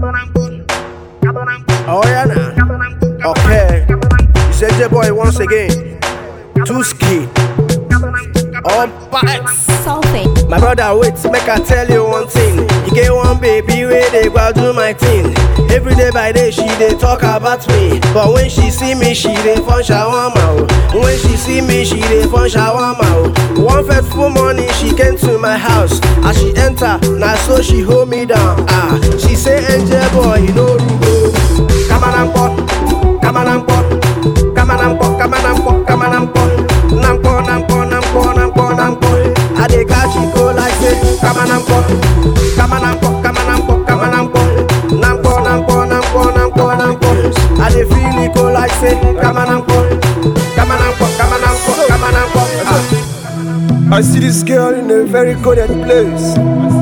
Oh yeah, nah. Okay. It's AJ Boy once again. Two ski. All bites. Sulfate. My brother, wait, make I tell you one thing. You get one baby where they go do my thing. Every day by day she they talk about me, but when she see me she they fun shawarma. oh. When she see me she they fun shawarma. oh. One fateful morning she came to my house. As she enter, now so she hold me down. Ah, she say, Angel boy, you know Rugo. Come on and pop, come on and pop, come on and pop, come on and pop, come on and pop. Nampo, nampo, nampo, nampo, nampo. I dey catch it go like say, come on and pop, come on and pop, come on and pop, come on and pop. Nampo, nampo, nampo, nampo, nampo. I dey feel it go like say, come on and pop, come on and pop, come on and pop, come on and pop. Ah. I see this girl in a very coded place.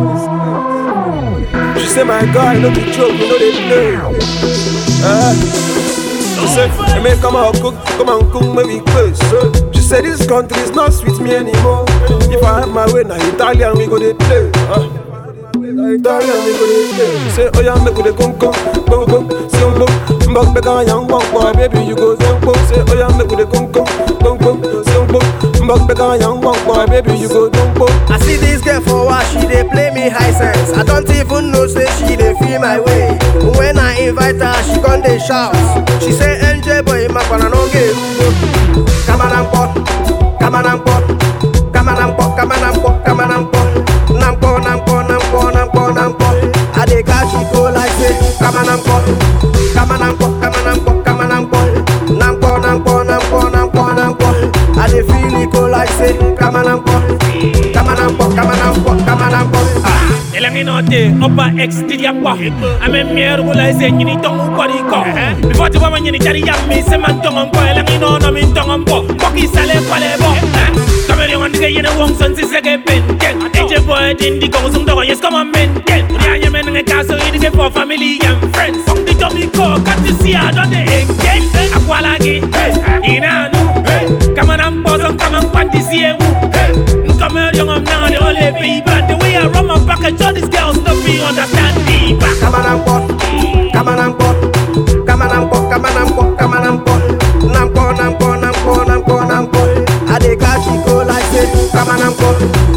She say, My God, no be joke, you know they play. Uh, she said, I may come out cook, come and cook, maybe close. She said, This country is not sweet me anymore. If I have my way, now Italian, we go they play. Uh, Italian, we go they play. She say, Oh, yeah, make go they come, come, come, come, see, um, come. Mbok beka yang wang boy, baby, you go them come. Say, Oh, yeah, make go they come, come, come, come, see, um, come. Mbok beka yang wang boy, baby, you go them come. I see this girl for what she dey play me high sense. I don't even know say she dey feel my way. When I invite her, she come dey shout. She say, "NJ boy, my pana no get rugo." Come on and pop, come on and pop, come on and pop, come on and pop, come on and pop. Nampo, nampo, nampo, nampo, nampo. I dey catch it go like say, come on and pop, come on and pop, come on and pop, come on and pop. Nampo, nampo, nampo, nampo, nampo. I dey feel it go like say, come on and pop, come on and pop, come on and pop, come on and pop. Ah. elangi note opa ex tidia kwa ame mier wula ise nyini tongu kwa di ko before ti wama nyini chari yammi se man tongo mpo elangi no no min tongo mpo koki sale kwale bo kameri on dige yene wong son si sege ben ken eje boy din di ko sum dogo yes come on men ken ya nye men nge kaso idige for family and friends song di jomi ko kati si a don de engage akwala gi inanu kamana mpo son kaman kwanti si ewu Nkameri on now the only people the way I run my package all these girls no be understand me back Come on and pop, come on and pop, come on and pop, come on and pop, come on and pop. Nampo, nampo, nampo, nampo, nampo. I dey catch it go like say, come on and pop,